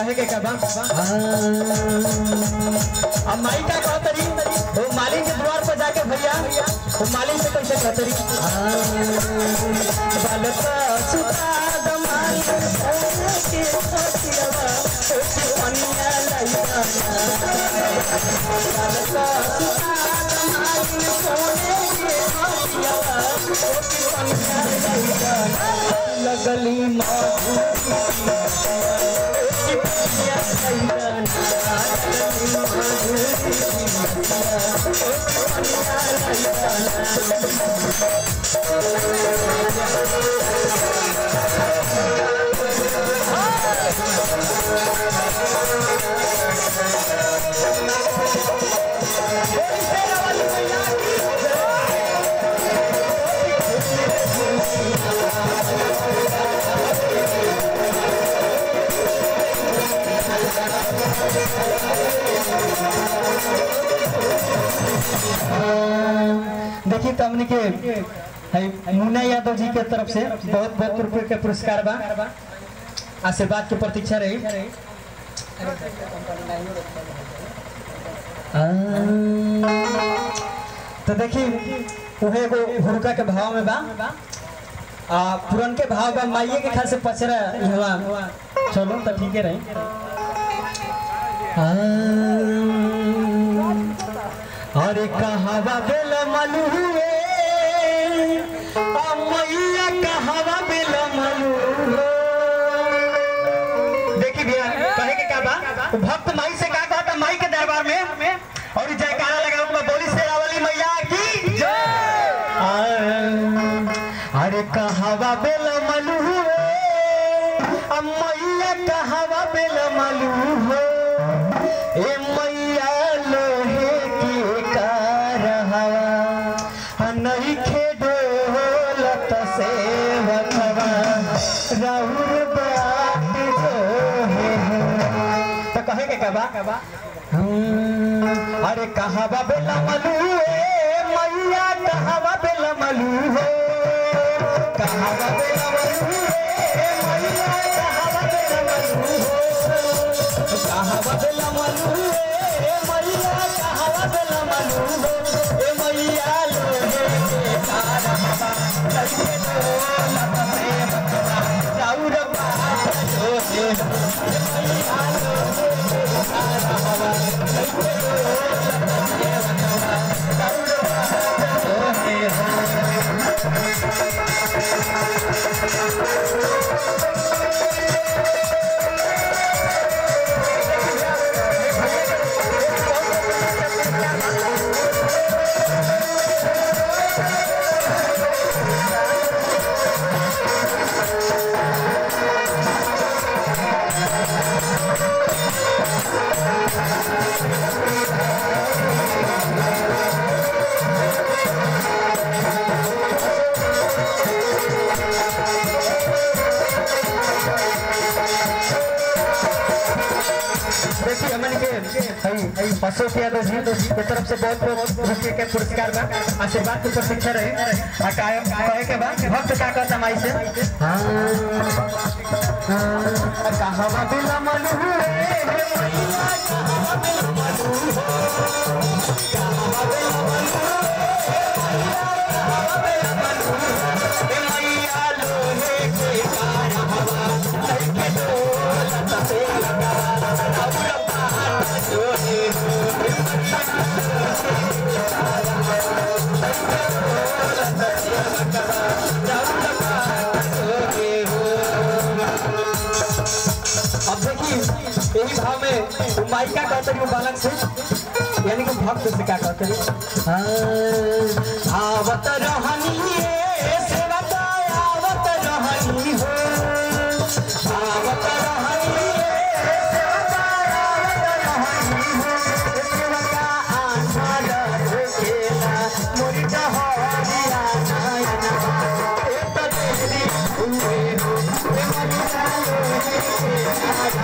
कहे के का बा अब माई का कहतरी वो मालिक के द्वार पर जाके भैया वो मालिक से कैसे कहतरी बालका सुता दमाई के छोटियावा छोटी अनिया लइका बालका सुता दमाई सोने के छोटियावा छोटी अनिया लइका लगली माँ देखिए तो हमने के है मुन्ना यादव जी के तरफ से बहुत बहुत रुपए के पुरस्कार बा आशीर्वाद की प्रतीक्षा रही आ, तो देखिए उहे एगो हुड़का के भाव में बा आ पुरन के भाव बा माइये के ख्याल से पचरा इहवा चलो तो ठीक है रही आ, अरे कहावा बेल मलू हुए आ मैया कहावा बेल मलू देखी भैया कहे के का बा वो भक्त माई से का कहता माई के दरबार में और ई जयकारा लगा उसमें बोली शेरावाली मैया की जय आ, अरे कहावा बेल मलू हुए आ मैया कहावा बेल मलू हो ए मैया लोहे की कारहवा नहीं खेडोलत से वखवा राहुल बात जो है तो कहे के कबा अरे कहावा बेला मलू ए मैया कहावा बेला मलू हो कहावा बेला मलू ए मैया कहावा बेला मलू हो कहावा बेला मलू ए मैया कहावा बेला मलू हो ए मैया लोहे के कारहवा कइसे डोलत से बकवा राउर बात जो है ए मैया लोहे के कारहवा कइसे डोलत से बकवा राउर बात जो है देखिए हमन के हई अशोक यादव जी के तरफ से बहुत बहुत रुपये के पुरस्कार बा आशीर्वाद की प्रतीक्षा रहे आ कायम कहे के बा भक्त का कहता माई से हाँ हाँ कहवा बिला मलू रे हे मैया कहवा बिला मलू हो कहवा बिला मलू हे मैया कहवा बिला मलू हे मैया लोहे के कारहवा लइके डोलत से लगा राउर बात जो है अब देखिए यही भाव में वो माई का कहते हैं वो बालक से यानी कि भक्त से क्या कहते हैं आवत रहनी ये सेवक आवत रहनी हो आवत रहनी ये सेवक आवत रहनी हो सेवक आनंद होकेला मोरी डहरिया नयना ए त तेरी हुए हो ए मनिया लोहे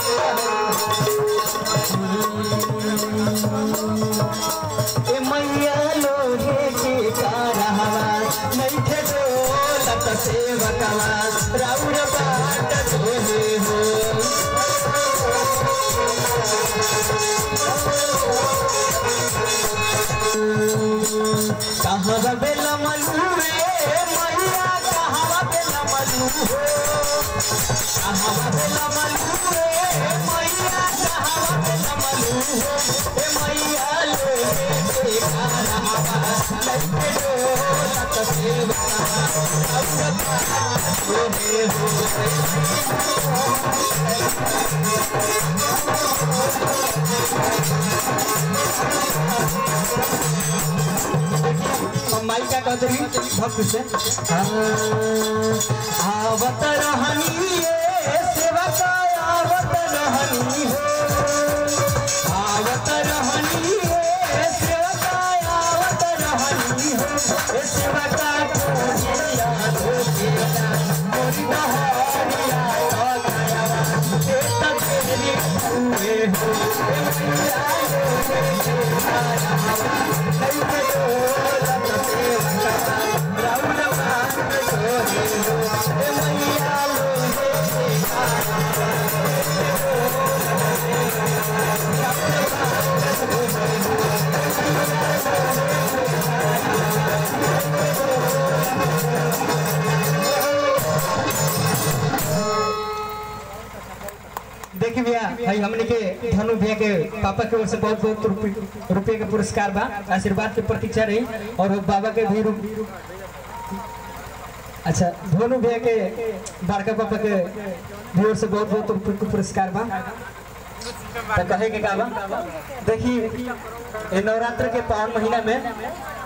ए मैया लोहे के कारहवा नइखे डोलत सेवकवा राउर बाट जोहे हो कहवा बेला मलू रे मैया कहवा बेला मलू हो कहवा बेला मलू रे मैया कहवा बेला मलू हो ए मैया लोहे के कारहवा नइखे डोलत सेवकवा राउर बाट जोहे हो माई का कदरी भक्त से आवत रहनी ये सेवक आवत रहनी हो आवत रहनी ये सेवक आवत रहनी हो ए सेवक को याद हो गेला मोरी बहरिया तो गया ए तक तेरी हुए हो ए मैया लो देखिए भैया भाई हमने के धनु भैया के पापा के ओर से बहुत बहुत रुपये रुपये के पुरस्कार बा आशीर्वाद के प्रतीक्षा रही और वो बाबा के भी रु- अच्छा धनु भैया के बड़का पापा के भी ओर से बहुत बहुत रुपये के पुरस्कार बा तो कहे के का बा देखिए ये नवरात्र के पावन महीना में